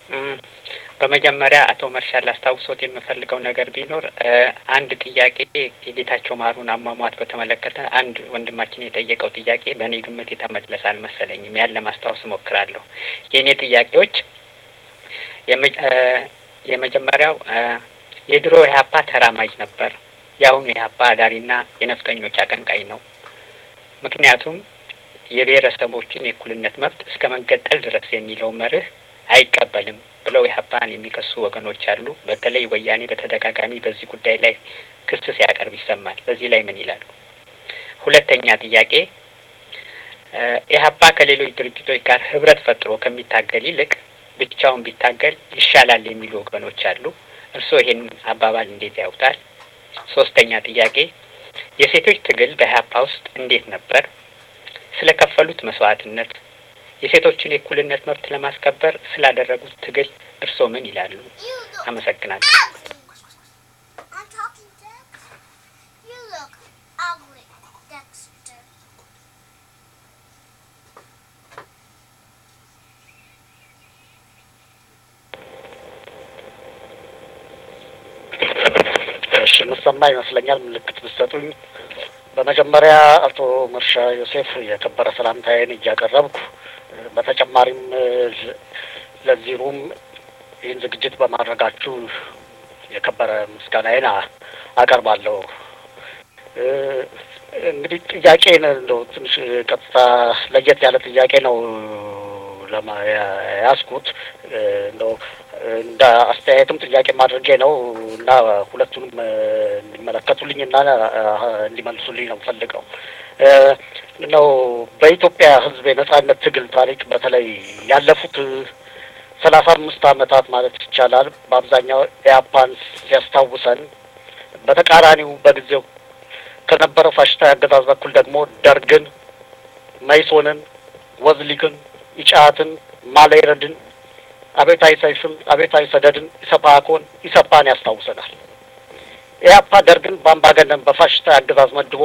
በመጀመሪያ አቶ መርሻ ላስታውሶት የምፈልገው ነገር ቢኖር አንድ ጥያቄ የጌታቸው ማሩን አሟሟት በተመለከተ አንድ ወንድማችን የጠየቀው ጥያቄ በእኔ ግምት የተመለሰ አልመሰለኝም። ያን ለማስታወስ እሞክራለሁ። የእኔ ጥያቄዎች የመጀመሪያው የድሮ ኢህአፓ ተራማጅ ነበር፣ የአሁኑ ኢህአፓ አዳሪና የነፍጠኞች አቀንቃኝ ነው። ምክንያቱም የብሔረሰቦችን የእኩልነት መብት እስከ መንገጠል ድረስ የሚለው መርህ አይቀበልም ብለው ኢህአፓን የሚከሱ ወገኖች አሉ። በተለይ ወያኔ በተደጋጋሚ በዚህ ጉዳይ ላይ ክስ ሲያቀርብ ይሰማል። በዚህ ላይ ምን ይላሉ? ሁለተኛ ጥያቄ ኢህአፓ ከሌሎች ድርጅቶች ጋር ህብረት ፈጥሮ ከሚታገል ይልቅ ብቻውን ቢታገል ይሻላል የሚሉ ወገኖች አሉ። እርስዎ ይሄን አባባል እንዴት ያውታል? ሶስተኛ ጥያቄ የሴቶች ትግል በኢህአፓ ውስጥ እንዴት ነበር? ስለ ከፈሉት መስዋዕትነት የሴቶችን የእኩልነት መብት ለማስከበር ስላደረጉት ትግል እርስዎ ምን ይላሉ? አመሰግናለሁ። እሺ የምሰማ ይመስለኛል። ምልክት ብትሰጡኝ። በመጀመሪያ አቶ መርሻ ዮሴፍ የከበረ ሰላምታዬን እያቀረብኩ በተጨማሪም ለዚህ ሩም ይህን ዝግጅት በማድረጋችሁ የከበረ ምስጋናዬን አቀርባለሁ። እንግዲህ ጥያቄን እንደው ትንሽ ቀጥታ ለየት ያለ ጥያቄ ነው ለያዝኩት እንደው እንደ አስተያየትም ጥያቄ ማድረጌ ነው እና ሁለቱንም እንዲመለከቱልኝ እና እንዲመልሱልኝ ነው ፈልገው ነው በኢትዮጵያ ሕዝብ የነጻነት ትግል ታሪክ በተለይ ያለፉት ሰላሳ አምስት ዓመታት ማለት ይቻላል በአብዛኛው ኢያፓን ሲያስታውሰን በተቃራኒው በጊዜው ከነበረው ፋሽስታዊ አገዛዝ በኩል ደግሞ ደርግን፣ መይሶንን፣ ወዝሊግን፣ ኢጫትን፣ ማሌረድን፣ አቤታዊ ሰይፍን፣ አቤታዊ ሰደድን፣ ኢሰፓኮን፣ ኢሰፓን ያስታውሰናል። ኢያፓ ደርግን በአምባገነን በፋሽስታዊ አገዛዝ መድቦ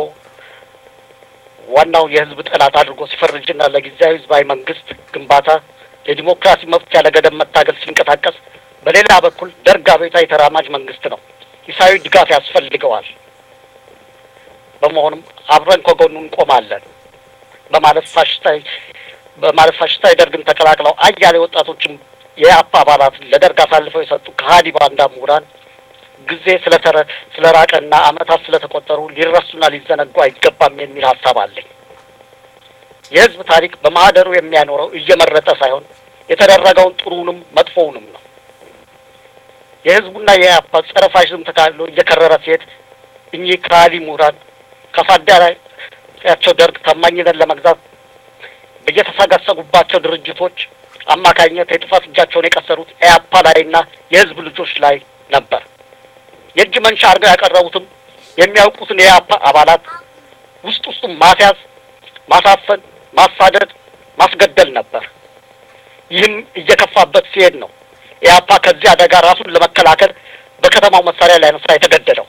ዋናው የህዝብ ጠላት አድርጎ ሲፈርጅና ለጊዜያዊ ህዝባዊ መንግስት ግንባታ የዲሞክራሲ መብት ያለ ገደብ መታገል ሲንቀሳቀስ፣ በሌላ በኩል ደርግ አብዮታዊ ተራማጅ መንግስት ነው፣ ሂሳዊ ድጋፍ ያስፈልገዋል። በመሆኑም አብረን ከጎኑ እንቆማለን በማለት ፋሽስታዊ በማለት ፋሽስታዊ ደርግን ተቀላቅለው አያሌ ወጣቶችም የአፓ አባላትን ለደርግ አሳልፈው የሰጡ ከሀዲ ባንዳ ምሁራን ጊዜ ስለተረ ስለራቀና አመታት ስለተቆጠሩ ሊረሱና ሊዘነጉ አይገባም የሚል ሀሳብ አለኝ። የህዝብ ታሪክ በማህደሩ የሚያኖረው እየመረጠ ሳይሆን የተደረገውን ጥሩንም መጥፎውንም ነው። የህዝቡና የአፓ ጸረ ፋሽዝም ተካሎ እየከረረ ሲሄድ እኚህ ከሀዲ ምሁራን ከአሳዳሪያቸው ደርግ ታማኝነት ለመግዛት በየተሰገሰጉባቸው ድርጅቶች አማካኝነት የጥፋት እጃቸውን የቀሰሩት ኢያፓ ላይና የህዝብ ልጆች ላይ ነበር። የእጅ መንሻ አድርገው ያቀረቡትም የሚያውቁትን የኢያፓ አባላት ውስጥ ውስጡም ማስያዝ፣ ማሳፈን፣ ማሳደድ፣ ማስገደል ነበር። ይህም እየከፋበት ሲሄድ ነው ኢያፓ ከዚህ አደጋ ራሱን ለመከላከል በከተማው መሳሪያ ሊያነሳ የተገደደው።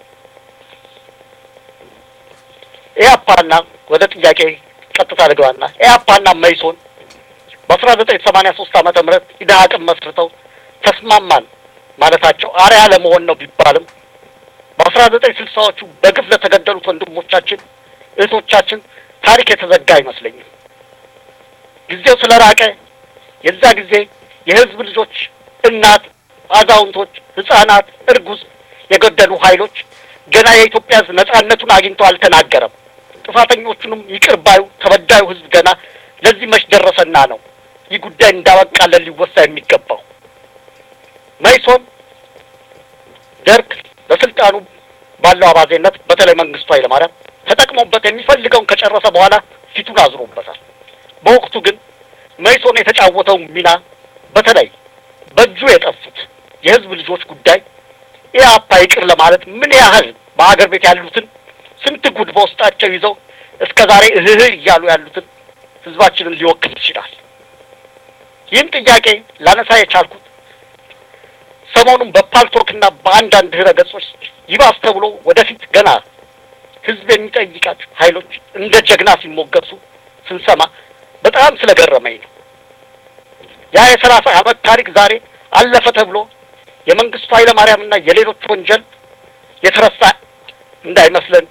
ኢያፓና ወደ ጥያቄ ቀጥታ ልገባና ኢያፓና መይሶን በአስራ ዘጠኝ ሰማንያ ሶስት ዓመተ ምህረት ኢድሀቅን መስርተው ተስማማን ማለታቸው አርያ ለመሆን ነው ቢባልም በአስራ ዘጠኝ ስልሳዎቹ በግፍ ለተገደሉት ወንድሞቻችን እህቶቻችን ታሪክ የተዘጋ አይመስለኝም። ጊዜው ስለራቀ የዛ ጊዜ የህዝብ ልጆች፣ እናት፣ አዛውንቶች፣ ህጻናት፣ እርጉዝ የገደሉ ኃይሎች ገና የኢትዮጵያ ህዝብ ነጻነቱን አግኝቶ አልተናገረም። ጥፋተኞቹንም ይቅር ባዩ ተበዳዩ ህዝብ ገና ለዚህ መች ደረሰና ነው ይህ ጉዳይ እንዳበቃለን ሊወሳ የሚገባው። መይሶን ደርግ በስልጣኑ ባለው አባዜነት በተለይ መንግስቱ ኃይለማርያም ተጠቅሞበት የሚፈልገውን ከጨረሰ በኋላ ፊቱን አዝሮበታል። በወቅቱ ግን መይሶን የተጫወተው ሚና በተለይ በእጁ የጠፉት የህዝብ ልጆች ጉዳይ ኢያፓ ይቅር ለማለት ምን ያህል በሀገር ቤት ያሉትን ስንት ጉድ በውስጣቸው ይዘው እስከ ዛሬ እህህ እያሉ ያሉትን ህዝባችንን ሊወክል ይችላል። ይህን ጥያቄ ላነሳ የቻልኩት ሰሞኑን በፓልቶክና በአንዳንድ ድህረ ገጾች ይባስ ተብሎ ወደፊት ገና ህዝብ የሚጠይቃት ኃይሎች እንደ ጀግና ሲሞገሱ ስንሰማ በጣም ስለገረመኝ ነው። ያ የሰላሳ ዓመት ታሪክ ዛሬ አለፈ ተብሎ የመንግስቱ ኃይለማርያምና የሌሎች ወንጀል የተረሳ እንዳይመስለን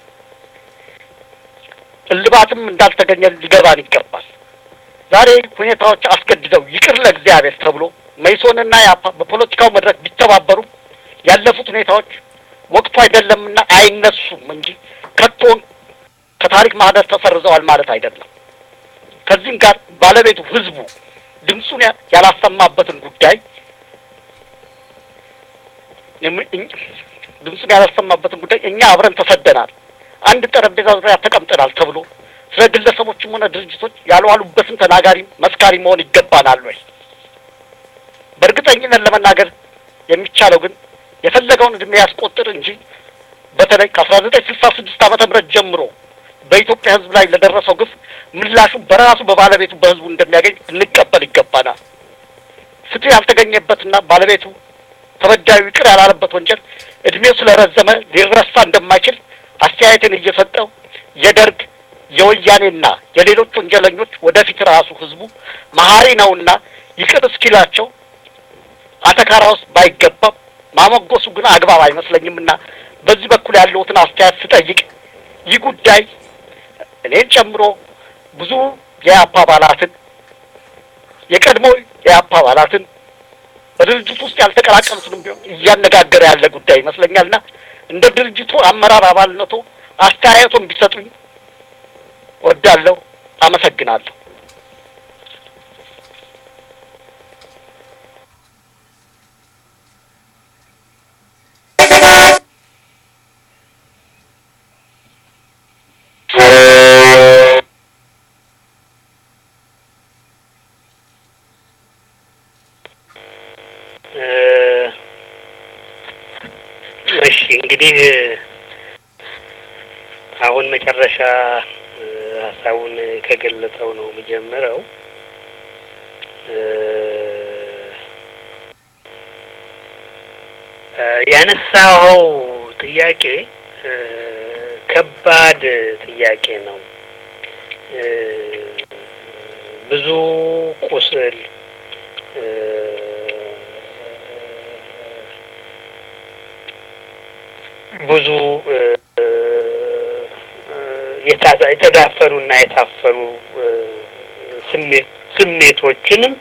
እልባትም እንዳልተገኘ ሊገባን ይገባል። ዛሬ ሁኔታዎች አስገድደው ይቅር ለእግዚአብሔር ተብሎ መይሶንና ያፓ በፖለቲካው መድረክ ቢተባበሩም ያለፉት ሁኔታዎች ወቅቱ አይደለምና አይነሱም እንጂ ከቶን ከታሪክ ማህደር ተሰርዘዋል ማለት አይደለም። ከዚህም ጋር ባለቤቱ ህዝቡ ድምፁን ያላሰማበትን ጉዳይ ድምፁን ያላሰማበትን ጉዳይ እኛ አብረን ተሰደናል፣ አንድ ጠረጴዛ ዙሪያ ተቀምጠናል ተብሎ ስለ ግለሰቦችም ሆነ ድርጅቶች ያልዋሉበትን ተናጋሪ መስካሪ መሆን ይገባናል ወይ? በእርግጠኝነት ለመናገር የሚቻለው ግን የፈለገውን እድሜ ያስቆጥር እንጂ በተለይ ከአስራ ዘጠኝ ስልሳ ስድስት ዓመተ ምህረት ጀምሮ በኢትዮጵያ ህዝብ ላይ ለደረሰው ግፍ ምላሹ በራሱ በባለቤቱ በህዝቡ እንደሚያገኝ እንቀበል ይገባናል። ፍትህ ያልተገኘበትና ባለቤቱ ተበዳዩ ይቅር ያላለበት ወንጀል እድሜው ስለረዘመ ሊረሳ እንደማይችል አስተያየትን እየሰጠው የደርግ የወያኔና የሌሎች ወንጀለኞች ወደፊት ራሱ ህዝቡ መሀሪ ነውና ይቅር እስኪላቸው አተካራ ውስጥ ባይገባም ማሞገሱ ግን አግባብ አይመስለኝምና በዚህ በኩል ያለሁትን አስተያየት ስጠይቅ ይህ ጉዳይ እኔን ጨምሮ ብዙ የአፓ አባላትን የቀድሞ የአፓ አባላትን በድርጅቱ ውስጥ ያልተቀላቀሉትንም ቢሆን እያነጋገረ ያለ ጉዳይ ይመስለኛልና እንደ ድርጅቱ አመራር አባልነቱ አስተያየቱን ቢሰጡኝ ወዳለሁ። አመሰግናለሁ። እሺ እንግዲህ አሁን መጨረሻ ሀሳቡን ከገለጸው ነው የምጀምረው። ያነሳኸው ጥያቄ ከባድ ጥያቄ ነው። ብዙ ቁስል ብዙ የተዳፈኑ እና የታፈኑ ስሜት ስሜቶችንም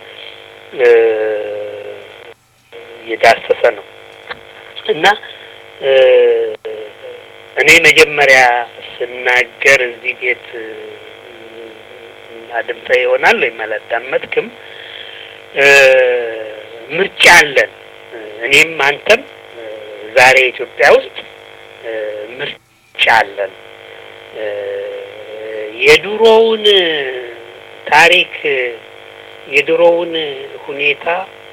የዳሰሰ ነው እና እኔ መጀመሪያ ስናገር እዚህ ቤት አድምጠ ይሆናል ወይም አላዳመጥክም። ምርጫ አለን። እኔም አንተም ዛሬ ኢትዮጵያ ውስጥ ምርጫ አለን። የድሮውን ታሪክ የድሮውን ሁኔታ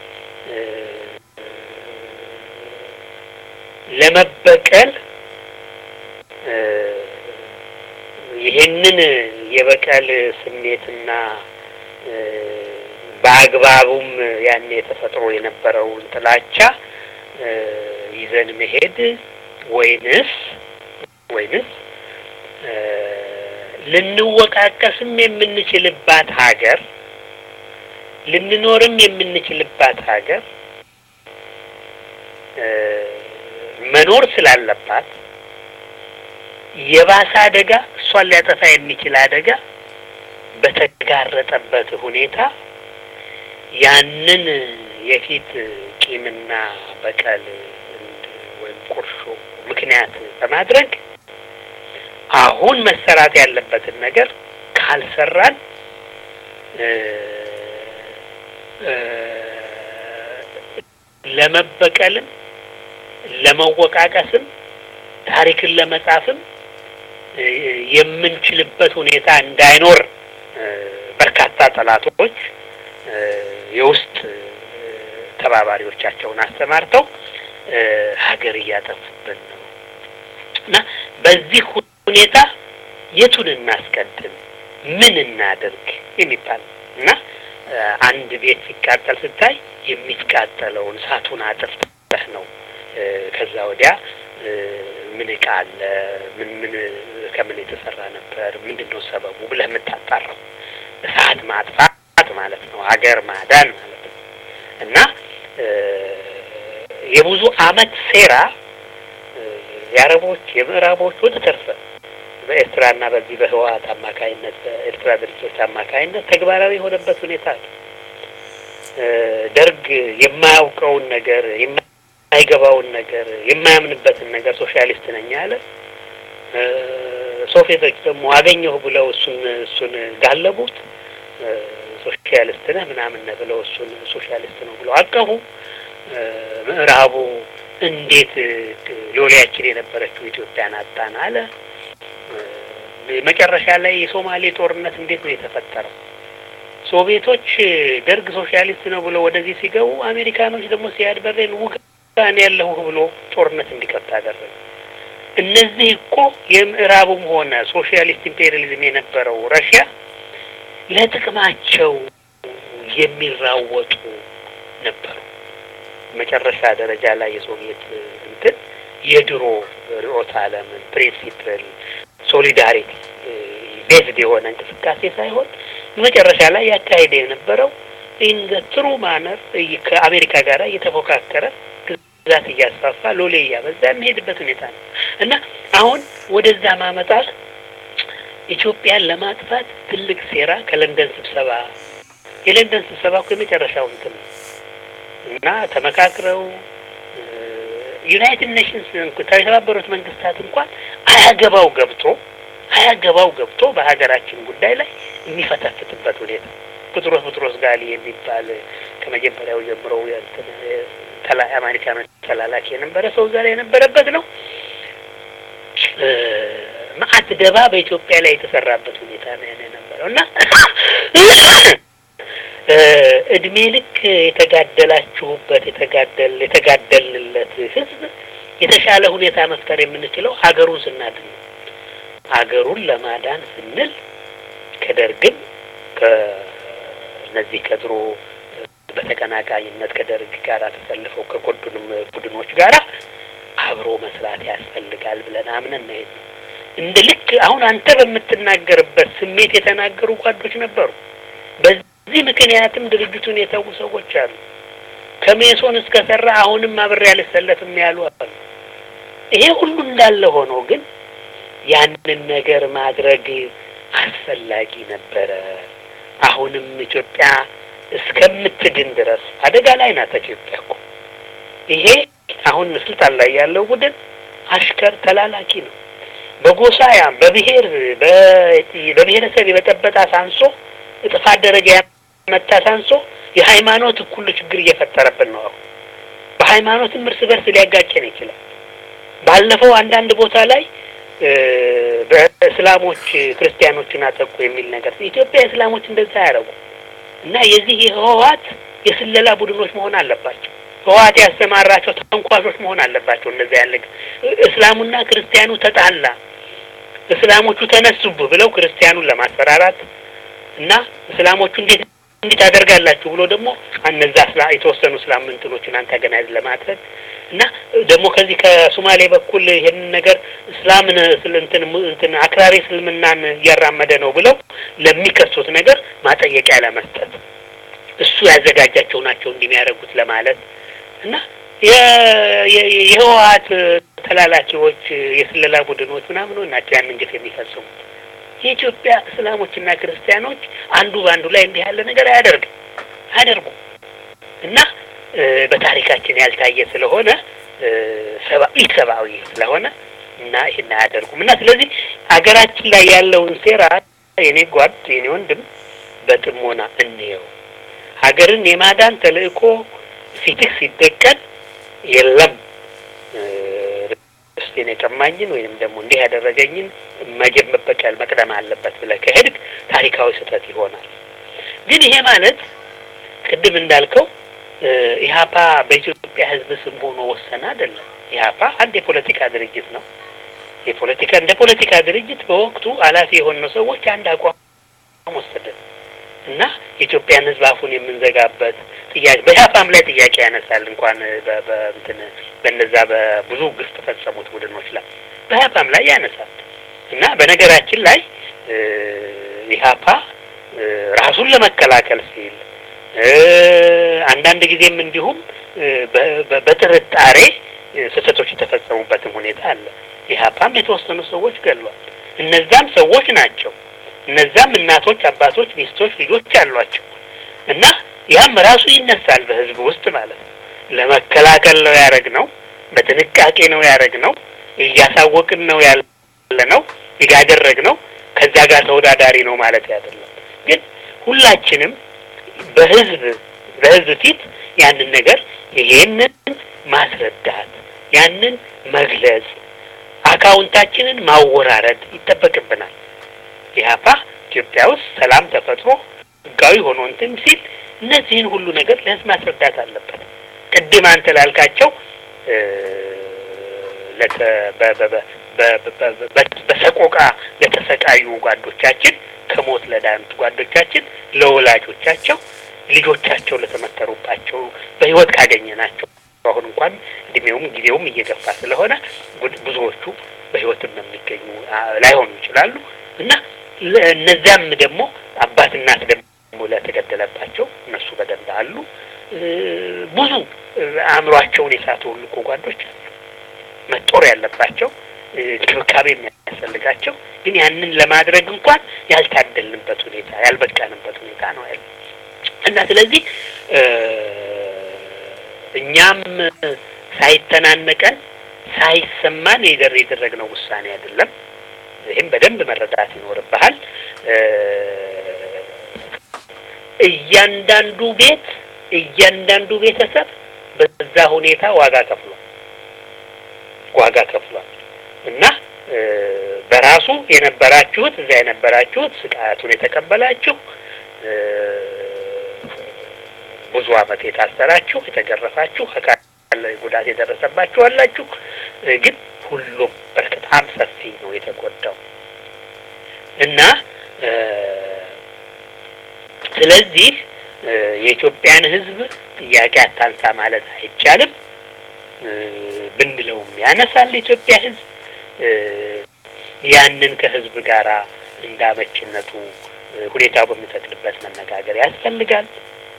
ለመበቀል ይህንን የበቀል ስሜትና በአግባቡም ያኔ ተፈጥሮ የነበረውን ጥላቻ ይዘን መሄድ ወይንስ ወይንስ ልንወቃቀስም የምንችልባት ሀገር ልንኖርም የምንችልባት ሀገር መኖር ስላለባት የባሰ አደጋ እሷን ሊያጠፋ የሚችል አደጋ በተጋረጠበት ሁኔታ ያንን የፊት ቂምና በቀል ወይም ቁርሾ ምክንያት በማድረግ አሁን መሰራት ያለበትን ነገር ካልሰራን ለመበቀልም ለመወቃቀስም ታሪክን ለመጻፍም የምንችልበት ሁኔታ እንዳይኖር በርካታ ጠላቶች የውስጥ ተባባሪዎቻቸውን አሰማርተው ሀገር እያጠፉብን ነው እና በዚህ ሁኔታ የቱን እናስቀድም፣ ምን እናደርግ የሚባል እና አንድ ቤት ሲቃጠል ስታይ የሚቃጠለውን እሳቱን አጥፍተህ ነው ከዛ ወዲያ ምን እቃ አለ፣ ምን ምን ከምን የተሰራ ነበር፣ ምንድን ነው ሰበቡ ብለህ የምታጣራው። እሳት ማጥፋት ማለት ነው፣ ሀገር ማዳን ማለት ነው። እና የብዙ አመት ሴራ የአረቦች የምዕራቦች ወዘተርፈ በኤርትራና በዚህ በህወሀት አማካይነት በኤርትራ ድርጅቶች አማካይነት ተግባራዊ የሆነበት ሁኔታ አለ። ደርግ የማያውቀውን ነገር የማይገባውን ነገር የማያምንበትን ነገር ሶሻሊስት ነኝ አለ። ሶቪየቶች ደግሞ አገኘሁ ብለው እሱን እሱን ጋለቡት። ሶሻሊስት ነህ ምናምን ነህ ብለው እሱን ሶሻሊስት ነው ብለው አቀፉ። ምዕራቡ እንዴት ሎሌያችን የነበረችው ኢትዮጵያን አጣን አለ። መጨረሻ ላይ የሶማሌ ጦርነት እንዴት ነው የተፈጠረው? ሶቪየቶች ደርግ ሶሻሊስት ነው ብሎ ወደዚህ ሲገቡ፣ አሜሪካኖች ደግሞ ሲያድ በሬን ውጋን ያለሁ ብሎ ጦርነት እንዲከፍት አደረገ። እነዚህ እኮ የምዕራቡም ሆነ ሶሻሊስት ኢምፔሪያሊዝም የነበረው ረሽያ ለጥቅማቸው የሚራወጡ ነበሩ። መጨረሻ ደረጃ ላይ የሶቪየት እንትን የድሮ ርዕዮተ ዓለምን ፕሪንሲፕል ሶሊዳሪቲ ቤዝድ የሆነ እንቅስቃሴ ሳይሆን መጨረሻ ላይ ያካሄደ የነበረው ኢን ዘ ትሩ ማነር ከአሜሪካ ጋር እየተፎካከረ ግዛት እያስፋፋ ሎሌ እያበዛ የሚሄድበት ሁኔታ ነው እና አሁን ወደዛ ማመጣት ኢትዮጵያን ለማጥፋት ትልቅ ሴራ ከለንደን ስብሰባ የለንደን ስብሰባ እኮ የመጨረሻው እንትን ነው እና ተመካክረው ዩናይትድ ኔሽንስ የተባበሩት መንግስታት እንኳን አያገባው ገብቶ አያገባው ገብቶ በሀገራችን ጉዳይ ላይ የሚፈተፍትበት ሁኔታ ቡጥሮስ ቡጥሮስ ጋሊ የሚባል ከመጀመሪያው ጀምሮ አሜሪካኖች ተላላኪ የነበረ ሰው ዛሬ የነበረበት ነው። መዓት ደባ በኢትዮጵያ ላይ የተሰራበት ሁኔታ ነው የነበረው እና እድሜ ልክ የተጋደላችሁበት የተጋደል የተጋደልንለት ህዝብ የተሻለ ሁኔታ መፍጠር የምንችለው ሀገሩን ስናድን ነው። ሀገሩን ለማዳን ስንል ከደርግም ከእነዚህ ከድሮ በተቀናቃኝነት ከደርግ ጋር ተሰልፈው ከጎዱንም ቡድኖች ጋራ አብሮ መስራት ያስፈልጋል ብለን አምነን ነው የሄድነው። እንደ ልክ አሁን አንተ በምትናገርበት ስሜት የተናገሩ ጓዶች ነበሩ። በዚህ ምክንያትም ድርጅቱን የተዉ ሰዎች አሉ። ከሜሶን እስከ ሰራ አሁንም አብሬ አልሰለፍም ያሉ አሉ። ይሄ ሁሉ እንዳለ ሆኖ ግን ያንን ነገር ማድረግ አስፈላጊ ነበረ። አሁንም ኢትዮጵያ እስከምትድን ድረስ አደጋ ላይ ናት ኢትዮጵያ እኮ። ይሄ አሁን ስልጣን ላይ ያለው ቡድን አሽከር ተላላኪ ነው። በጎሳ ያ በብሔር በብሔረሰብ የበጠበጣ ሳንሶ ጥፋት ደረጃ ያመጣ ሳንሶ የሃይማኖት እኩል ችግር እየፈጠረብን ነው። አሁን በሃይማኖትም እርስ በርስ ሊያጋጨን ይችላል። ባለፈው አንዳንድ ቦታ ላይ በእስላሞች ክርስቲያኖችን አጠቁ የሚል ነገር ኢትዮጵያ እስላሞች እንደዛ ያደረጉ እና የዚህ የህወሀት የስለላ ቡድኖች መሆን አለባቸው። ህወሀት ያሰማራቸው ተንኳሾች መሆን አለባቸው። እንደዛ ያለ እስላሙና ክርስቲያኑ ተጣላ፣ እስላሞቹ ተነሱብህ ብለው ክርስቲያኑን ለማስፈራራት እና እስላሞቹ እንዴት እንዴት አደርጋላችሁ ብሎ ደግሞ እነዛ የተወሰኑ እስላም እንትኖችን አንታገናይዝ ለማድረግ እና ደግሞ ከዚህ ከሶማሌ በኩል ይሄንን ነገር እስላምን እንትን እንትን አክራሪ እስልምናን እያራመደ ነው ብለው ለሚከሱት ነገር ማጠየቂያ ለመስጠት እሱ ያዘጋጃቸው ናቸው እንዲህ የሚያደርጉት ለማለት እና የህወሀት ተላላኪዎች የስለላ ቡድኖች ምናምን ናቸው ያንን ግፍ የሚፈጽሙት። የኢትዮጵያ እስላሞችና ክርስቲያኖች አንዱ በአንዱ ላይ እንዲህ ያለ ነገር አያደርግም አያደርጉም እና በታሪካችን ያልታየ ስለሆነ ሰብአዊ ሰብአዊ ስለሆነ እና ይህን አያደርጉም እና ስለዚህ ሀገራችን ላይ ያለውን ሴራ የኔ ጓድ የኔ ወንድም በጥሞና እንየው። ሀገርን የማዳን ተልእኮ ፊትህ ሲደቀን የለም ርስቴን የቀማኝን ወይም ደግሞ እንዲህ ያደረገኝን መጀብ መበቀል መቅደም አለበት ብለህ ከሄድክ ታሪካዊ ስህተት ይሆናል። ግን ይሄ ማለት ቅድም እንዳልከው ኢህአፓ በኢትዮጵያ ሕዝብ ስም ሆኖ ወሰነ አይደለም። ኢህአፓ አንድ የፖለቲካ ድርጅት ነው። የፖለቲካ እንደ ፖለቲካ ድርጅት በወቅቱ ኃላፊ የሆነው ሰዎች አንድ አቋም ወሰደን እና የኢትዮጵያን ሕዝብ አፉን የምንዘጋበት ጥያቄ በኢህአፓም ላይ ጥያቄ ያነሳል። እንኳን በእንትን በነዛ በብዙ ግፍ ተፈጸሙት ቡድኖች ላይ በኢህአፓም ላይ ያነሳል እና በነገራችን ላይ ኢህአፓ ራሱን ለመከላከል ሲል አንዳንድ ጊዜም እንዲሁም በጥርጣሬ ስህተቶች የተፈጸሙበትም ሁኔታ አለ። ኢህአፓም የተወሰኑ ሰዎች ገሏል። እነዛም ሰዎች ናቸው። እነዛም እናቶች፣ አባቶች፣ ሚስቶች፣ ልጆች አሏቸው እና ያም ራሱ ይነሳል በህዝብ ውስጥ ማለት ነው። ለመከላከል ነው ያደረግ ነው። በጥንቃቄ ነው ያደረግ ነው። እያሳወቅን ነው ያለ ነው ያደረግ ነው። ከዛ ጋር ተወዳዳሪ ነው ማለት አይደለም። ግን ሁላችንም በህዝብ በህዝብ ፊት ያንን ነገር ይሄንን ማስረዳት ያንን መግለጽ አካውንታችንን ማወራረድ ይጠበቅብናል። ኢህአፓ ኢትዮጵያ ውስጥ ሰላም ተፈጥሮ ህጋዊ ሆኖ እንትን ሲል እነዚህን ሁሉ ነገር ለህዝብ ማስረዳት አለበት። ቅድም አንተ ላልካቸው በሰቆቃ ለተሰቃዩ ጓዶቻችን፣ ከሞት ለዳኑት ጓዶቻችን፣ ለወላጆቻቸው፣ ልጆቻቸው ለተመከሩባቸው በህይወት ካገኘናቸው አሁን እንኳን እድሜውም ጊዜውም እየገፋ ስለሆነ ብዙዎቹ በህይወትም የሚገኙ ላይሆኑ ይችላሉ እና እነዚያም ደግሞ አባት እናት ደግሞ ለተገደለባቸው እነሱ በደንብ አሉ። ብዙ አእምሯቸውን የሳቱ ሁሉ እኮ ጓዶች አሉ መጦር ያለባቸው እንክብካቤ የሚያስፈልጋቸው ግን ያንን ለማድረግ እንኳን ያልታደልንበት ሁኔታ ያልበቃንበት ሁኔታ ነው ያለ እና ስለዚህ እኛም ሳይተናነቀን ሳይሰማን የደር የደረግነው ውሳኔ አይደለም። ይህም በደንብ መረዳት ይኖርብሃል። እያንዳንዱ ቤት እያንዳንዱ ቤተሰብ በዛ ሁኔታ ዋጋ ከፍሏል ዋጋ ከፍሏል እና በራሱ የነበራችሁት እዛ የነበራችሁት ስቃያቱን የተቀበላችሁ ብዙ ዓመት የታሰራችሁ የተገረፋችሁ አካል ጉዳት የደረሰባችሁ አላችሁ። ግን ሁሉም በጣም ሰፊ ነው የተጎዳው እና ስለዚህ የኢትዮጵያን ሕዝብ ጥያቄ አታንሳ ማለት አይቻልም። ብንለውም ያነሳል የኢትዮጵያ ሕዝብ ያንን ከሕዝብ ጋር እንዳመችነቱ ሁኔታው በሚፈቅድበት መነጋገር ያስፈልጋል።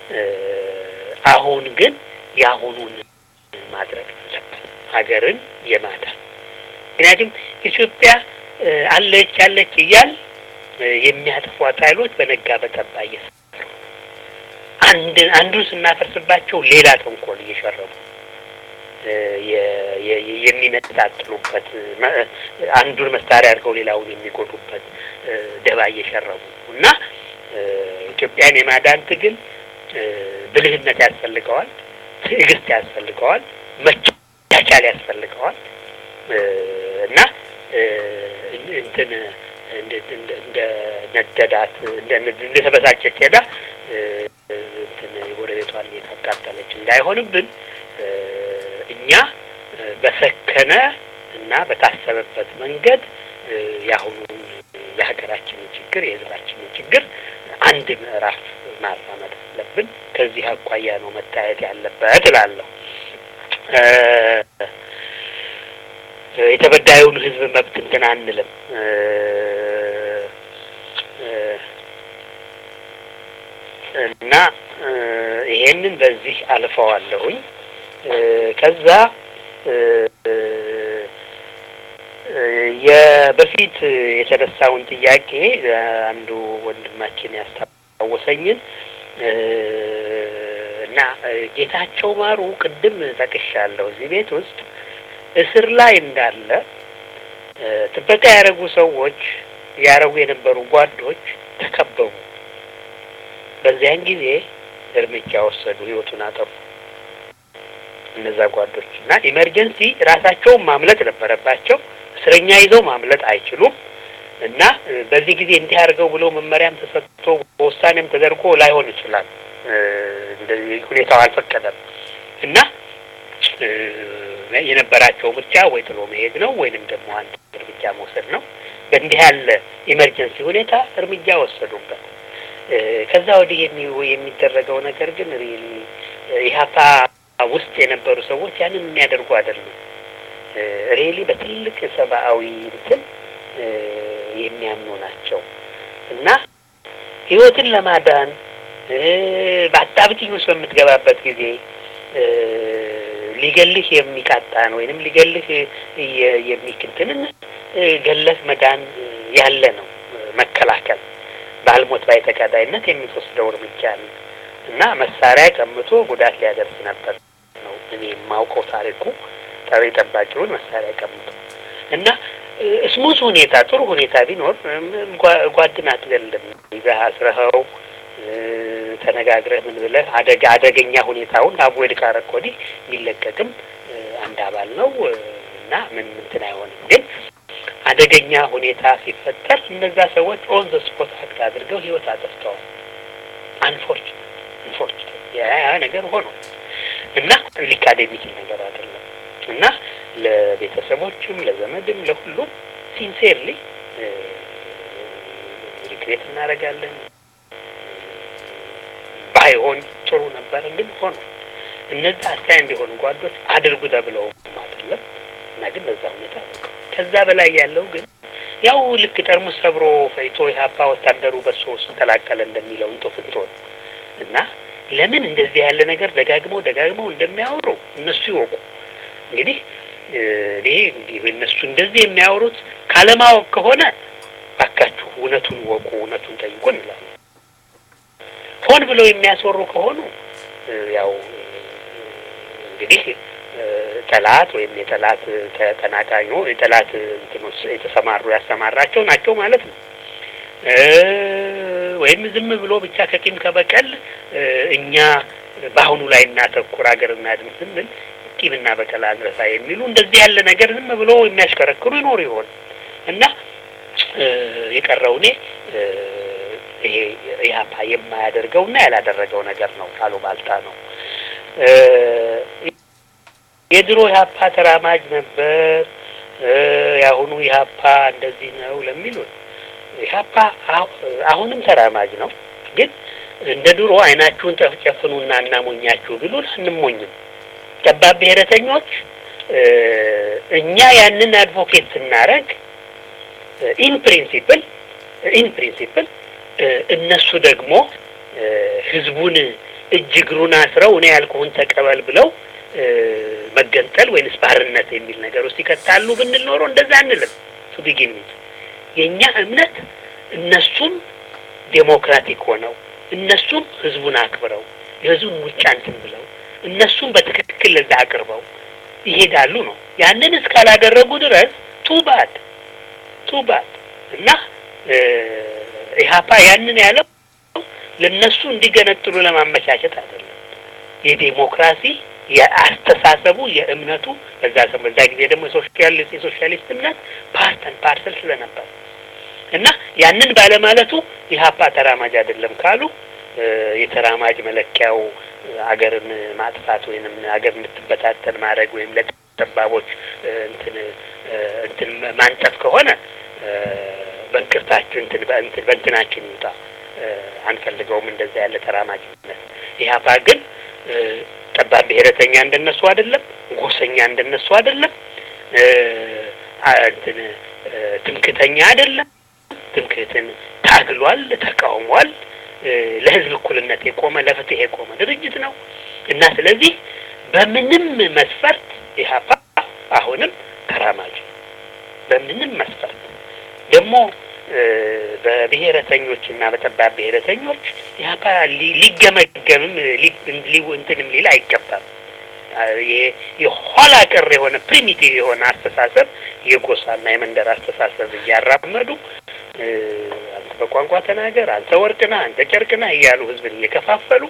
አሁን ግን የአሁኑን ማድረግ አለብን፣ ሀገርን የማዳን ምክንያቱም ኢትዮጵያ አለች አለች እያል የሚያጠፏት ኃይሎች በነጋ በጠባ እየሰሩ አንድ አንዱን ስናፈርስባቸው ሌላ ተንኮል እየሸረቡ የሚነጣጥሉበት አንዱን መሳሪያ አድርገው ሌላውን የሚጎዱበት ደባ እየሸረቡ እና ኢትዮጵያን የማዳን ትግል ብልህነት ያስፈልገዋል፣ ትዕግስት ያስፈልገዋል፣ መቻቻል ያስፈልገዋል እና እንትን እንደ ነደዳት እንደተበሳጨች ሄዳ እንትን የጎረቤቷን የታቃጠለች እንዳይሆንብን እኛ በሰከነ እና በታሰበበት መንገድ የአሁኑን የሀገራችንን ችግር የሕዝባችንን ችግር አንድ ምዕራፍ ማራመድ አለብን። ከዚህ አኳያ ነው መታየት ያለበት እላለሁ። የተበዳዩን ሕዝብ መብት እንትን አንልም። እና ይሄንን በዚህ አልፈዋለሁኝ። ከዛ የበፊት የተነሳውን ጥያቄ አንዱ ወንድማችን ያስታወሰኝን እና ጌታቸው ማሩ ቅድም ጠቅሻለሁ። እዚህ ቤት ውስጥ እስር ላይ እንዳለ ጥበቃ ያደረጉ ሰዎች ያደረጉ የነበሩ ጓዶች ተከበቡ። በዚያን ጊዜ እርምጃ ወሰዱ፣ ህይወቱን አጠፉ እነዛ ጓዶች እና ኢመርጀንሲ ራሳቸውን ማምለጥ ነበረባቸው። እስረኛ ይዘው ማምለጥ አይችሉም እና በዚህ ጊዜ እንዲህ አድርገው ብሎ መመሪያም ተሰጥቶ በውሳኔም ተደርጎ ላይሆን ይችላል። እንደዚህ ሁኔታው አልፈቀደም እና የነበራቸው ምርጫ ወይ ጥሎ መሄድ ነው ወይንም ደግሞ አንድ እርምጃ መውሰድ ነው። በእንዲህ ያለ ኢመርጀንሲ ሁኔታ እርምጃ ወሰዱበት። ከዛ ወዲህ የሚደረገው ነገር ግን ሪሊ ኢህአፓ ውስጥ የነበሩ ሰዎች ያንን የሚያደርጉ አይደሉም። ሪሊ በትልቅ ሰብአዊ እንትን የሚያምኑ ናቸው እና ህይወትን ለማዳን በአጣብቂኝ ውስጥ በምትገባበት ጊዜ ሊገልህ የሚቃጣን ወይንም ሊገልህ የሚክንትንን ገለህ መዳን ያለ ነው። መከላከል ባልሞት ባይ ተቀዳይነት የሚወስደው እርምጃ ነው እና መሳሪያ ቀምቶ ጉዳት ሊያደርስ ነበር ነው እኔ የማውቀው ታሪኩ ጠሪ ጠባቂውን መሳሪያ ቀምቶ እና ስሙዝ ሁኔታ ጥሩ ሁኔታ ቢኖር ጓድን አትገልም ይዘህ አስረኸው ተነጋግረህ ምን ብለህ አደጋ አደገኛ ሁኔታውን አቮይድ ካረክ ወዲህ ሊለቀቅም አንድ አባል ነው እና ምን እንትን አይሆንም። ግን አደገኛ ሁኔታ ሲፈጠር እነዛ ሰዎች ኦን ዘ ስፖት አክት አድርገው ህይወት አጠፍተዋል። አንፎርቹኔት አንፎርቹኔት ያ ነገር ሆኖ እና ሊካድ የሚችል ነገር አይደለም እና ለቤተሰቦችም ለዘመድም ለሁሉም ሲንሴርሊ ሪግሬት እናደርጋለን። ባይሆን ጥሩ ነበር፣ ግን ሆኖ እነዛ አስተያየት እንዲሆኑ ጓዶች አድርጉ ተብለው አይደለም እና ግን በዛ ሁኔታ ከዛ በላይ ያለው ግን ያው ልክ ጠርሙስ ሰብሮ ፈይቶ የሀፓ ወታደሩ በሶ ውስጥ ተላቀለ እንደሚለው እንጦ ፍንቶን እና ለምን እንደዚህ ያለ ነገር ደጋግመው ደጋግመው እንደሚያወሩ እነሱ ይወቁ። እንግዲህ እኔ እነሱ እንደዚህ የሚያወሩት ካለማወቅ ከሆነ ባካችሁ እውነቱን ወቁ፣ እውነቱን ጠይቁ እንላለን። ሆን ብለው የሚያስወሩ ከሆኑ ያው እንግዲህ ጠላት ወይም የጠላት ተቀናቃኙ የጠላት እንትኖች የተሰማሩ ያሰማራቸው ናቸው ማለት ነው። ወይም ዝም ብሎ ብቻ ከቂም ከበቀል እኛ በአሁኑ ላይ እናተኩር ሀገር እናድን ስንል ቂምና በቀል አንረሳ የሚሉ እንደዚህ ያለ ነገር ዝም ብሎ የሚያሽከረክሩ ይኖሩ ይሆን እና የቀረው እኔ ይሄ ኢህአፓ የማያደርገው እና ያላደረገው ነገር ነው ካሉ ባልታ ነው። የድሮ ኢህአፓ ተራማጅ ነበር፣ የአሁኑ ኢህአፓ እንደዚህ ነው ለሚሉን ኢህአፓ አሁንም ተራማጅ ነው። ግን እንደ ድሮ አይናችሁን ጨፍጨፍኑና እናሞኛችሁ ቢሉን አንሞኝም። ጠባብ ብሔረተኞች እኛ ያንን አድቮኬት ስናረግ ኢን ፕሪንሲፕል ኢን ፕሪንሲፕል እነሱ ደግሞ ህዝቡን እጅ እግሩን አስረው እኔ ያልኩህን ተቀበል ብለው መገንጠል ወይንስ ባርነት የሚል ነገር ውስጥ ይከታሉ ብንል ኖሮ እንደዛ አንልም። ቱ ቢጊን የእኛ እምነት እነሱም ዴሞክራቲክ ሆነው እነሱም ህዝቡን አክብረው የህዝቡን ምርጫ እንትን ብለው እነሱም በትክክል ለዛ አቅርበው ይሄዳሉ ነው። ያንን እስካላደረጉ ድረስ ቱባድ ቱባድ እና ኢህአፓ ያንን ያለው ለነሱ እንዲገነጥሉ ለማመቻቸት አይደለም። የዴሞክራሲ የአስተሳሰቡ የእምነቱ በዛ በዛ ጊዜ ደግሞ የሶሻሊስት የሶሻሊስት እምነት ፓርተን ፓርሰል ስለነበር እና ያንን ባለማለቱ ኢህአፓ ተራማጅ አይደለም ካሉ የተራማጅ መለኪያው አገርን ማጥፋት ወይንም አገር እንድትበታተን ማድረግ ወይም ለጠባቦች እንትን እንትን ማንጠፍ ከሆነ በእንቅርታችን እንትን በእንትን በእንትናችን ይውጣ። አንፈልገውም እንደዛ ያለ ተራማጅነት። ኢህአፓ ግን ጠባብ ብሔረተኛ እንደነሱ አይደለም፣ ጎሰኛ እንደነሱ አይደለም፣ እንትን ትምክተኛ አይደለም። ትምክህትን ታግሏል፣ ተቃውሟል። ለህዝብ እኩልነት የቆመ ለፍትህ የቆመ ድርጅት ነው እና ስለዚህ በምንም መስፈርት ኢህአፓ አሁንም ተራማጅ በምንም መስፈርት ደግሞ በብሔረተኞች እና በጠባብ ብሔረተኞች ኢህአፓ ሊገመገምም እንትንም ሊል አይገባም። የኋላ ቀር የሆነ ፕሪሚቲቭ የሆነ አስተሳሰብ የጎሳና የመንደር አስተሳሰብ እያራመዱ አንተ በቋንቋ ተናገር፣ አንተ ወርቅና አንተ ጨርቅና እያሉ ህዝብን እየከፋፈሉ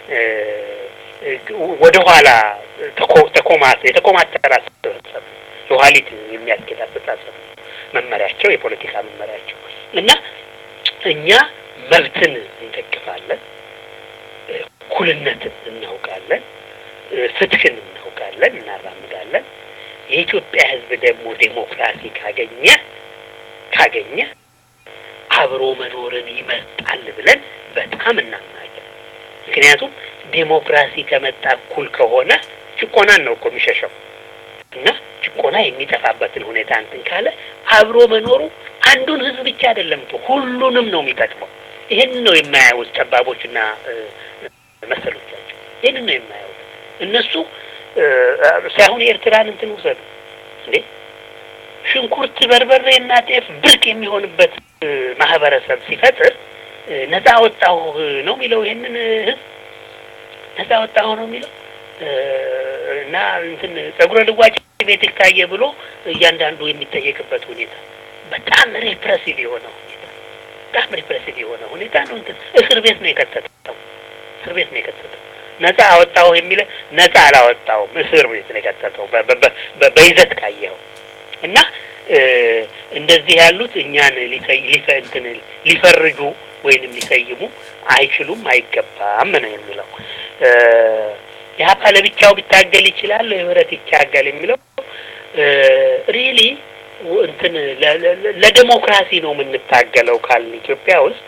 ወደ ኋላ ተኮማት የተኮማተረ አስተሳሰብ የኋሊት የሚያስኬድ አስተሳሰብ መመሪያቸው የፖለቲካ መመሪያቸው እና እኛ መብትን እንደግፋለን፣ እኩልነትን እናውቃለን፣ ፍትህን እናውቃለን፣ እናራምዳለን። የኢትዮጵያ ህዝብ ደግሞ ዴሞክራሲ ካገኘ ካገኘ አብሮ መኖርን ይመርጣል ብለን በጣም እናምናለን። ምክንያቱም ዴሞክራሲ ከመጣ እኩል ከሆነ ጭቆናን ነው እኮ የሚሸሸው እና ጭቆና የሚጠፋበትን ሁኔታ እንትን ካለ አብሮ መኖሩ አንዱን ህዝብ ብቻ አይደለም እኮ ሁሉንም ነው የሚጠቅመው። ይህንን ነው የማያዩት ጠባቦችና መሰሎቻቸው። ይህንን ነው የማያዩት እነሱ ሳይሆን የኤርትራን እንትን ውሰዱ እንዴ ሽንኩርት፣ በርበሬና ጤፍ ብርቅ የሚሆንበት ማህበረሰብ ሲፈጥር ነፃ ወጣሁ ነው የሚለው። ይሄንን ህዝብ ነፃ ወጣሁ ነው የሚለው እና እንትን ጸጉረ ልዋጭ ቤት ታየ ብሎ እያንዳንዱ የሚጠየቅበት ሁኔታ በጣም ሪፕሬሲቭ የሆነ ሁኔታ በጣም ሪፕሬሲቭ የሆነ ሁኔታ ነው። እንትን እስር ቤት ነው የከተተው። እስር ቤት ነው የከተተው። ነፃ አወጣሁ የሚለ ነፃ አላወጣውም፣ እስር ቤት ነው የከተተው በይዘት ካየኸው እና እንደዚህ ያሉት እኛን እንትን ሊፈርጁ ወይንም ሊሰይሙ አይችሉም፣ አይገባም ነው የሚለው። ኢህአፓ ለብቻው ቢታገል ይችላል፣ ህብረት ይታገል የሚለው ሪሊ እንትን ለዴሞክራሲ ነው የምንታገለው ካልን ኢትዮጵያ ውስጥ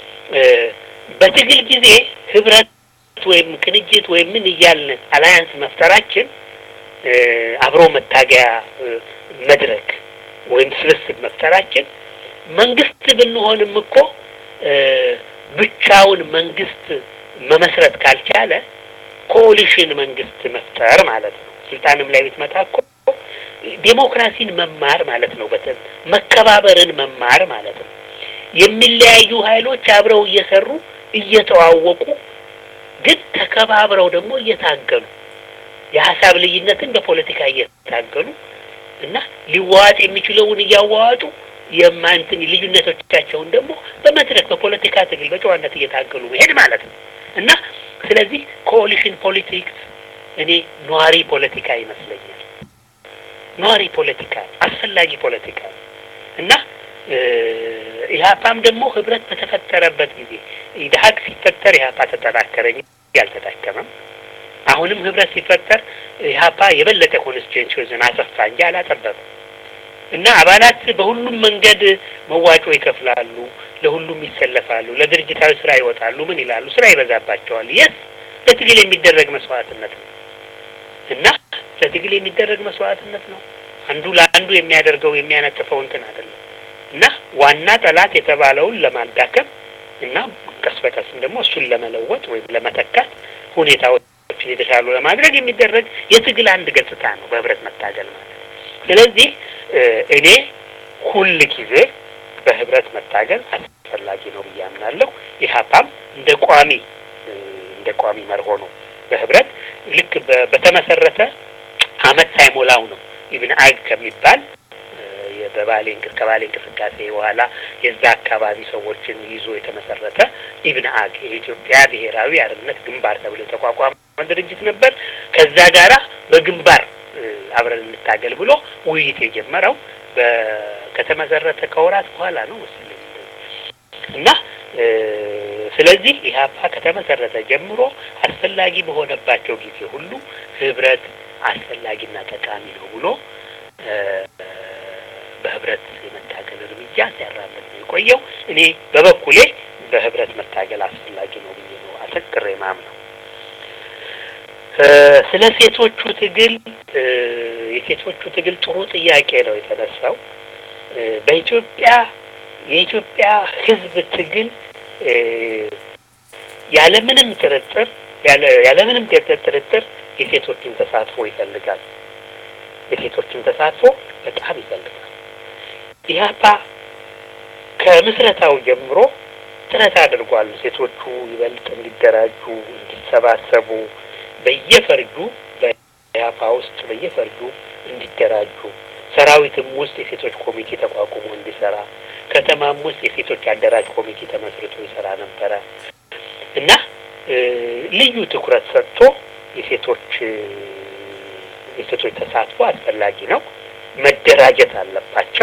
በትግል ጊዜ ህብረት ወይም ቅንጅት ወይም ምን እያልን አላያንስ መፍጠራችን አብሮ መታገያ መድረክ ወይም ስብስብ መፍጠራችን መንግስት ብንሆንም እኮ ብቻውን መንግስት መመስረት ካልቻለ ኮሊሽን መንግስት መፍጠር ማለት ነው። ስልጣንም ላይ ብትመጣ እኮ ዴሞክራሲን መማር ማለት ነው። በተ መከባበርን መማር ማለት ነው። የሚለያዩ ኃይሎች አብረው እየሰሩ እየተዋወቁ ግን ተከባብረው ደግሞ እየታገሉ የሀሳብ ልዩነትን በፖለቲካ እየታገሉ እና ሊዋዋጥ የሚችለውን እያዋዋጡ የማንትን ልዩነቶቻቸውን ደግሞ በመድረክ በፖለቲካ ትግል በጨዋነት እየታገሉ መሄድ ማለት ነው እና ስለዚህ ኮሊሽን ፖለቲክስ እኔ ኗሪ ፖለቲካ ይመስለኛል። ኗሪ ፖለቲካ አስፈላጊ ፖለቲካ እና ኢህአፓም ደግሞ ህብረት በተፈጠረበት ጊዜ ኢድሀቅ ሲፈጠር ኢህአፓ ተጠናከረ እንጂ አልተዳከመም። አሁንም ህብረት ሲፈጠር ኢህአፓ የበለጠ ኮንስቲቱዌንሲዎችን አሰፋ እንጂ አላጠበበም። እና አባላት በሁሉም መንገድ መዋጮ ይከፍላሉ፣ ለሁሉም ይሰለፋሉ፣ ለድርጅታዊ ስራ ይወጣሉ። ምን ይላሉ? ስራ ይበዛባቸዋል። የስ ለትግል የሚደረግ መስዋዕትነት ነው እና ለትግል የሚደረግ መስዋዕትነት ነው። አንዱ ለአንዱ የሚያደርገው የሚያነጥፈው እንትን አይደለም እና ዋና ጠላት የተባለውን ለማዳከም እና ቀስ በቀስም ደግሞ እሱን ለመለወጥ ወይም ለመተካት ሁኔታዎችን የተሻሉ ለማድረግ የሚደረግ የትግል አንድ ገጽታ ነው በህብረት መታገል ማለት። ስለዚህ እኔ ሁል ጊዜ በህብረት መታገል አስፈላጊ ነው ብዬ አምናለሁ። ኢህአፓም እንደ ቋሚ እንደ ቋሚ መርሆ ነው በህብረት ልክ በተመሰረተ አመት ሳይሞላው ነው ኢብን አግ ከሚባል በባሌ ከባሌ እንቅስቃሴ በኋላ የዛ አካባቢ ሰዎችን ይዞ የተመሰረተ ኢብን አግ የኢትዮጵያ ብሔራዊ አርነት ግንባር ተብሎ የተቋቋመ ድርጅት ነበር። ከዛ ጋራ በግንባር አብረን እንታገል ብሎ ውይይት የጀመረው ከተመሰረተ ከወራት በኋላ ነው መሰለኝ እና ስለዚህ ኢህአፓ ከተመሰረተ ጀምሮ አስፈላጊ በሆነባቸው ጊዜ ሁሉ ህብረት አስፈላጊና ጠቃሚ ነው ብሎ በህብረት የመታገል እርምጃ ሲያራምድ ነው የቆየው። እኔ በበኩሌ በህብረት መታገል አስፈላጊ ነው ብዬ ነው አተክሬ ማምነው። ስለ ሴቶቹ ትግል የሴቶቹ ትግል ጥሩ ጥያቄ ነው የተነሳው። በኢትዮጵያ የኢትዮጵያ ህዝብ ትግል ያለምንም ጥርጥር ያለምንም ጥርጥር የሴቶችን ተሳትፎ ይፈልጋል። የሴቶችን ተሳትፎ በጣም ይፈልጋል። ኢህአፓ ከምስረታው ጀምሮ ጥረት አድርጓል። ሴቶቹ ይበልጥ እንዲደራጁ፣ እንዲሰባሰቡ በየፈርጁ በኢህአፓ ውስጥ በየፈርጁ እንዲደራጁ ሰራዊትም ውስጥ የሴቶች ኮሚቴ ተቋቁሞ እንዲሰራ ከተማም ውስጥ የሴቶች አደራጅ ኮሚቴ ተመስርቶ ይሰራ ነበረ እና ልዩ ትኩረት ሰጥቶ የሴቶች የሴቶች ተሳትፎ አስፈላጊ ነው። መደራጀት አለባቸው።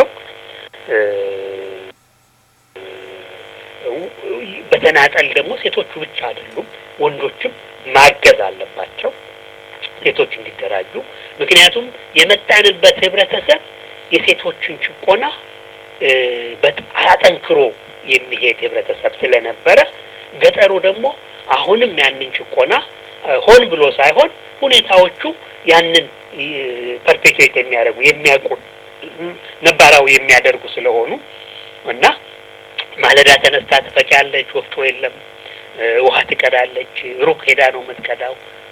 በተናጠል ደግሞ ሴቶቹ ብቻ አይደሉም፣ ወንዶችም ማገዝ አለባቸው ሴቶች እንዲደራጁ። ምክንያቱም የመጣንበት ህብረተሰብ የሴቶችን ጭቆና በጣም አጠንክሮ የሚሄድ ህብረተሰብ ስለነበረ ገጠሩ ደግሞ አሁንም ያንን ጭቆና ሆን ብሎ ሳይሆን ሁኔታዎቹ ያንን ፐርፔቹዌት የሚያደርጉ የሚያውቁ ነባራዊ የሚያደርጉ ስለሆኑ እና ማለዳ ተነስታ ትፈጫለች፣ ወፍጮ የለም። ውሃ ትቀዳለች፣ ሩቅ ሄዳ ነው የምትቀዳው።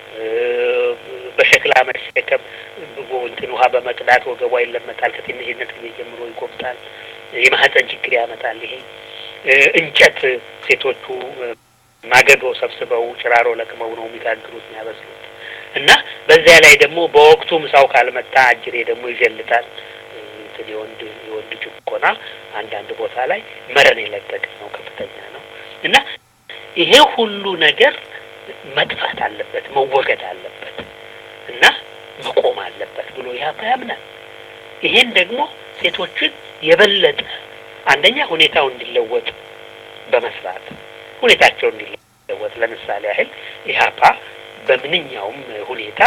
በሸክላ መሸከም እንትን ውሃ በመቅዳት ወገቧ ይለመጣል። ከትንሽነት ጊዜ ጀምሮ ይጎብጣል። የማህፀን ችግር ያመጣል። ይሄ እንጨት ሴቶቹ ማገዶ ሰብስበው ጭራሮ ለቅመው ነው የሚጋግሩት የሚያበስሉት። እና በዚያ ላይ ደግሞ በወቅቱ ምሳው ካልመጣ አጅሬ ደግሞ ይጀልጣል። እንትን የወንድ የወንድ ጭቆና አንዳንድ ቦታ ላይ መረን የለቀቀ ነው፣ ከፍተኛ ነው። እና ይሄ ሁሉ ነገር መጥፋት አለበት፣ መወገድ አለበት እና መቆም አለበት ብሎ ያባ ያምናል። ይሄን ደግሞ ሴቶችን የበለጠ አንደኛ ሁኔታው እንዲለወጥ በመስራት ሁኔታቸው እንዲለወጥ ለምሳሌ ያህል ኢህአፓ በምንኛውም ሁኔታ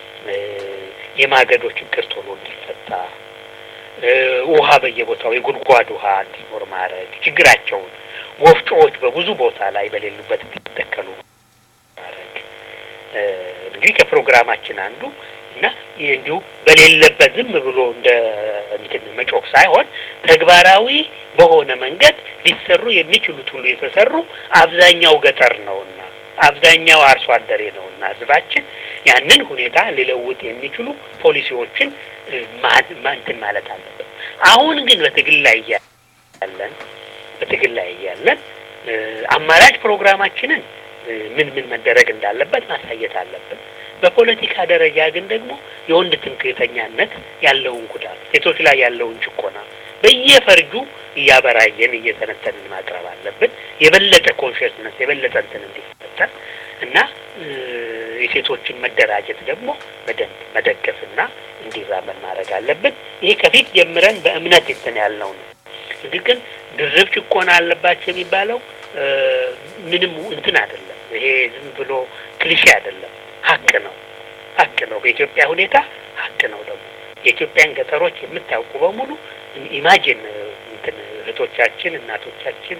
የማገዶ ችግር ቶሎ እንዲፈታ ውሃ በየቦታው የጉድጓድ ውሃ እንዲኖር ማድረግ ችግራቸውን ወፍጮዎች በብዙ ቦታ ላይ በሌሉበት እንዲተከሉ ማድረግ እንግዲህ ከፕሮግራማችን አንዱ እና እንዲሁ በሌለበት ዝም ብሎ እንደ እንትን መጮክ ሳይሆን ተግባራዊ በሆነ መንገድ ሊሰሩ የሚችሉት ሁሉ የተሰሩ አብዛኛው ገጠር ነውና አብዛኛው አርሶ አደሬ ነውና ህዝባችን ያንን ሁኔታ ሊለውጥ የሚችሉ ፖሊሲዎችን እንትን ማለት አለበት። አሁን ግን በትግል ላይ እያለን በትግል ላይ እያለን አማራጭ ፕሮግራማችንን ምን ምን መደረግ እንዳለበት ማሳየት አለብን። በፖለቲካ ደረጃ ግን ደግሞ የወንድ ትምክህተኛነት ያለውን ጉዳት፣ ሴቶች ላይ ያለውን ጭቆና በየፈርጁ እያበራየን እየተነተንን ማቅረብ አለብን። የበለጠ ኮንሽስነስ የበለጠ እንትን እንዲፈጠር እና የሴቶችን መደራጀት ደግሞ በደንብ መደገፍና እንዲራመድ ማድረግ አለብን። ይሄ ከፊት ጀምረን በእምነት እንትን ያልነው ነው። እንግዲህ ግን ድርብ ጭቆና አለባቸው የሚባለው ምንም እንትን አይደለም። ይሄ ዝም ብሎ ክሊሼ አይደለም፣ ሀቅ ነው። ሀቅ ነው። በኢትዮጵያ ሁኔታ ሀቅ ነው። ደግሞ የኢትዮጵያን ገጠሮች የምታውቁ በሙሉ ኢማጂን እንትን እህቶቻችን፣ እናቶቻችን፣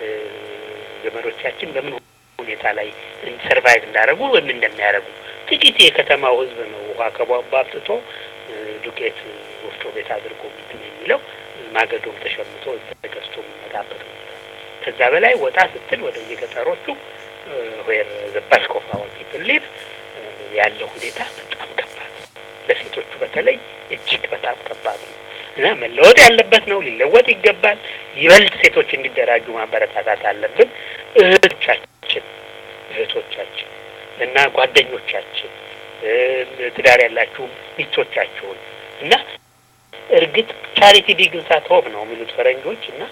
ዘመዶቻችን በምን ሁኔታ ላይ ሰርቫይቭ እንዳደረጉ ወይም እንደሚያደርጉ ጥቂት የከተማው ሕዝብ ነው ውሃ ከቧንቧ አምጥቶ ዱቄት ወፍጮ ቤት አድርጎ እንትን የሚለው ማገዶም ተሸምቶ ተገዝቶ የሚመጣበት ሁኔታ ከዛ በላይ ወጣ ስትል ወደ የገጠሮቹ ዌር ዘባሽ ኮፋ ፒፕል ሊቭ ያለው ሁኔታ በጣም ከባድ ለሴቶቹ በተለይ እጅግ በጣም ከባድ ነው እና መለወጥ ያለበት ነው። ሊለወጥ ይገባል። ይበልጥ ሴቶች እንዲደራጁ ማበረታታት አለብን። እህቶቻችን እህቶቻችን እና ጓደኞቻችን ትዳር ያላችሁ ሚስቶቻችሁን እና እርግጥ ቻሪቲ ቢግንስ አት ሆም ነው የሚሉት ፈረንጆች እና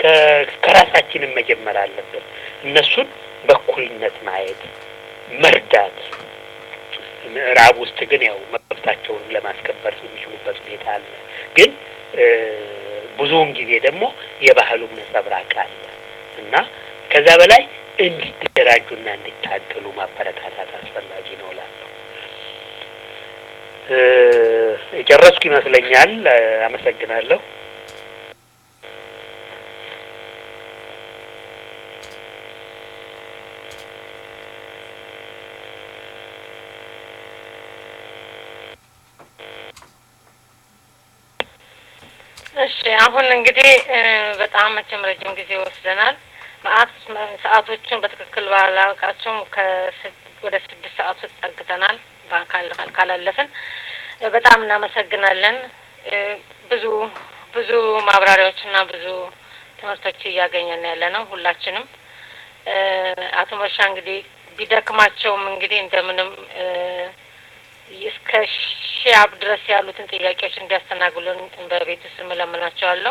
ከራሳችንም መጀመር አለብን። እነሱን በኩልነት ማየት መርዳት። ምዕራብ ውስጥ ግን ያው መብታቸውን ለማስከበር የሚችሉበት ሁኔታ አለ። ግን ብዙውን ጊዜ ደግሞ የባህሉም ነጸብራቅ አለ እና ከዛ በላይ እንዲደራጁና እንዲታገሉ ማበረታታት አስፈላጊ ነው እላለሁ። የጨረስኩ ይመስለኛል። አመሰግናለሁ። እሺ አሁን እንግዲህ በጣም መቼም ረጅም ጊዜ ወስደናል። መአት ሰዓቶችን በትክክል ባላውቃቸውም ወደ ስድስት ሰዓት ውስጥ ጠግተናል። ካላለፍን በጣም እናመሰግናለን። ብዙ ብዙ ማብራሪያዎችና ብዙ ትምህርቶች እያገኘን ያለ ነው ሁላችንም። አቶ መርሻ እንግዲህ ቢደክማቸውም እንግዲህ እንደምንም እስከ ሺያብ ድረስ ያሉትን ጥያቄዎች እንዲያስተናግሉን በቤት ውስጥ እለምናቸዋለሁ።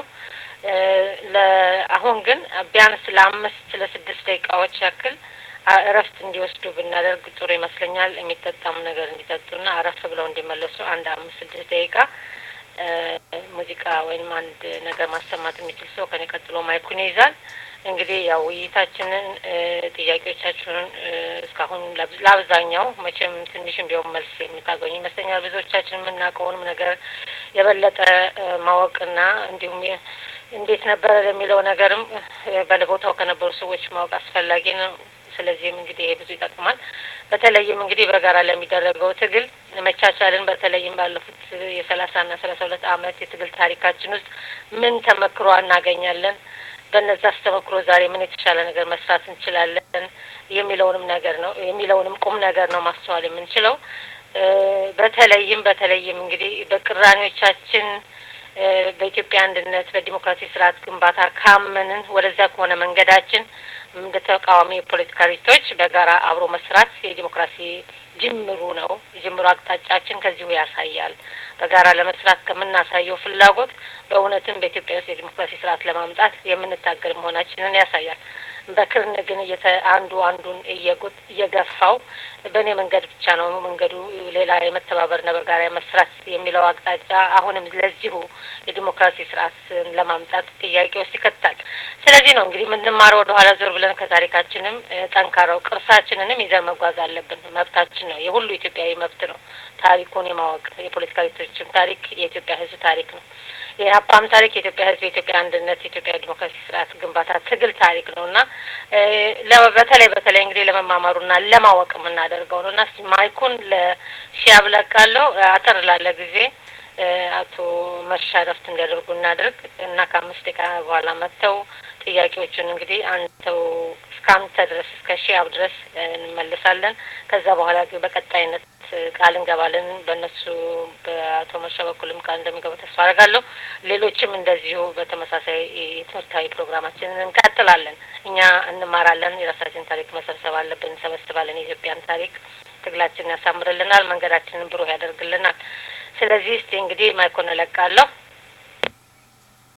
አሁን ግን ቢያንስ ለአምስት ለስድስት ደቂቃዎች ያክል እረፍት እንዲወስዱ ብናደርግ ጥሩ ይመስለኛል። የሚጠጣም ነገር እንዲጠጡና አረፍ ብለው እንዲመለሱ አንድ አምስት ስድስት ደቂቃ ሙዚቃ ወይም አንድ ነገር ማሰማት የሚችል ሰው ከኔ ቀጥሎ ማይኩን ይይዛል። እንግዲህ ያው ውይይታችንን ጥያቄዎቻችንን እስካሁን ለአብዛኛው መቼም ትንሽም ቢሆን መልስ የምታገኙ ይመስለኛል። ብዙዎቻችን የምናውቀውንም ነገር የበለጠ ማወቅና እንዲሁም እንዴት ነበረ ለሚለው ነገርም በቦታው ከነበሩ ሰዎች ማወቅ አስፈላጊ ነው። ስለዚህም እንግዲህ ይሄ ብዙ ይጠቅማል። በተለይም እንግዲህ በጋራ ለሚደረገው ትግል መቻቻልን በተለይም ባለፉት የሰላሳ ና ሰላሳ ሁለት አመት የትግል ታሪካችን ውስጥ ምን ተመክሮ እናገኛለን? በነዛ አስተመክሮ ዛሬ ምን የተሻለ ነገር መስራት እንችላለን የሚለውንም ነገር ነው የሚለውንም ቁም ነገር ነው ማስተዋል የምንችለው። በተለይም በተለይም እንግዲህ በቅራኔዎቻችን በኢትዮጵያ አንድነት በዲሞክራሲ ስርዓት ግንባታ ካመንን ወደዛ ከሆነ መንገዳችን እንደ ተቃዋሚ የፖለቲካ ድርጅቶች በጋራ አብሮ መስራት የዲሞክራሲ ጅምሩ ነው። የጅምሩ አቅጣጫችን ከዚሁ ያሳያል። በጋራ ለመስራት ከምናሳየው ፍላጎት በእውነትም በኢትዮጵያ ውስጥ የዲሞክራሲ ስርዓት ለማምጣት የምንታገል መሆናችንን ያሳያል። በክርን ግን አንዱ አንዱን እየጎት እየገፋው በእኔ መንገድ ብቻ ነው መንገዱ ሌላ የመተባበርና በጋራ መስራት የሚለው አቅጣጫ አሁንም ለዚሁ የዲሞክራሲ ስርዓት ለማምጣት ጥያቄ ውስጥ ይከታል። ስለዚህ ነው እንግዲህ የምንማረው ወደ ኋላ ዞር ብለን ከታሪካችንም ጠንካራው ቅርሳችንንም ይዘን መጓዝ አለብን። መብታችን ነው፣ የሁሉ ኢትዮጵያዊ መብት ነው። ታሪኩን የማወቅ የፖለቲካ ድርጅቶችም ታሪክ የኢትዮጵያ ሕዝብ ታሪክ ነው። የኢህአፓም ታሪክ የኢትዮጵያ ሕዝብ የኢትዮጵያ አንድነት የኢትዮጵያ ዲሞክራሲ ስርዓት ግንባታ ትግል ታሪክ ነው እና በተለይ በተለይ እንግዲህ ለመማማሩና ለማወቅ የምናደርገው ነው እና ማይኩን ለሺያብ ለቃለሁ አጠር ላለ ጊዜ አቶ መርሻ ረፍት እንዲያደርጉ እናደርግ እና ከአምስት ደቂቃ በኋላ መጥተው ጥያቄዎቹን እንግዲህ አንተው እስከ አንተ ድረስ እስከ ሺያብ ድረስ እንመልሳለን። ከዛ በኋላ ግን በቀጣይነት ቃል እንገባለን። በእነሱ በአቶ መርሻ በኩልም ቃል እንደሚገባ ተስፋ አደርጋለሁ። ሌሎችም እንደዚሁ በተመሳሳይ የትምህርታዊ ፕሮግራማችንን እንቀጥላለን። እኛ እንማራለን። የራሳችን ታሪክ መሰብሰብ አለብን። እንሰበስባለን። የኢትዮጵያን ታሪክ ትግላችንን ያሳምርልናል። መንገዳችንን ብሩህ ያደርግልናል። ስለዚህ እስቲ እንግዲህ ማይኮን እለቃለሁ።